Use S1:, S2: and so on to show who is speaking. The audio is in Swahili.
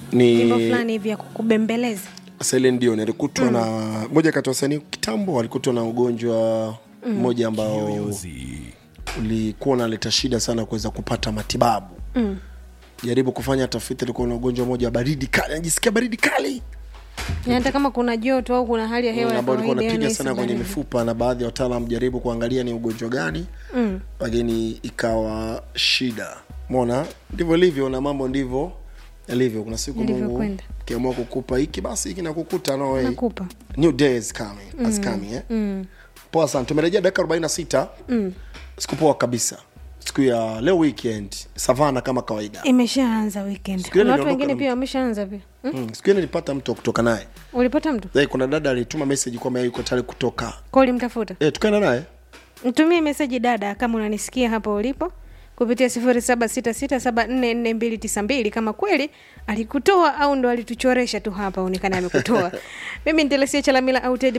S1: Wimbo
S2: ni
S1: fulani hivi ya kukubembeleza.
S2: Celine Dion alikutwa na moja kati ya wasanii kitambo walikutwa na ugonjwa mmoja ambao ulikuwa unaleta shida sana kuweza kupata matibabu
S1: Mm.
S2: jaribu kufanya tafiti alikuwa na ugonjwa mmoja wa baridi kali anajisikia baridi kali
S1: Na hata kama kuna joto au kuna hali ya hewa ya
S2: ambao ulikuwa
S1: kawaida
S2: unapiga
S1: yani
S2: sana kwenye
S1: baridi.
S2: mifupa na baadhi ya wataalam jaribu kuangalia ni ugonjwa gani
S1: Mm.
S2: lakini ikawa shida mona ndivyo ilivyo na mambo ndivyo yalivyo kuna siku mungu
S1: Yalivyokwenda.
S2: kiamua kukupa hiki basi hiki nakukuta no way.
S1: Nakupa.
S2: new day is coming, has coming eh?
S1: Mm.
S2: poa sana tumerejea dakika 46
S1: Mm.
S2: siku poa kabisa siku ya leo weekend savana kama kawaida
S1: Imeshaanza weekend.
S2: Siku ile
S1: Kuna watu
S2: niliondoka
S1: wengine
S2: na
S1: pia wameshaanza pia. Mm?
S2: mm. siku ile nilipata mtu wa kutoka naye
S1: Ulipata mtu?
S2: hey, kuna dada alituma message kwamba yuko tayari kutoka
S1: Kwa ulimtafuta?
S2: hey, tukaenda naye
S1: Mtumie meseji dada kama unanisikia hapo ulipo kupitia sifuri saba sita sita saba nne nne mbili tisa mbili kama kweli alikutoa au ndo alituchoresha tu hapa onekana amekutoa mimi nitelesia chalamila au Ted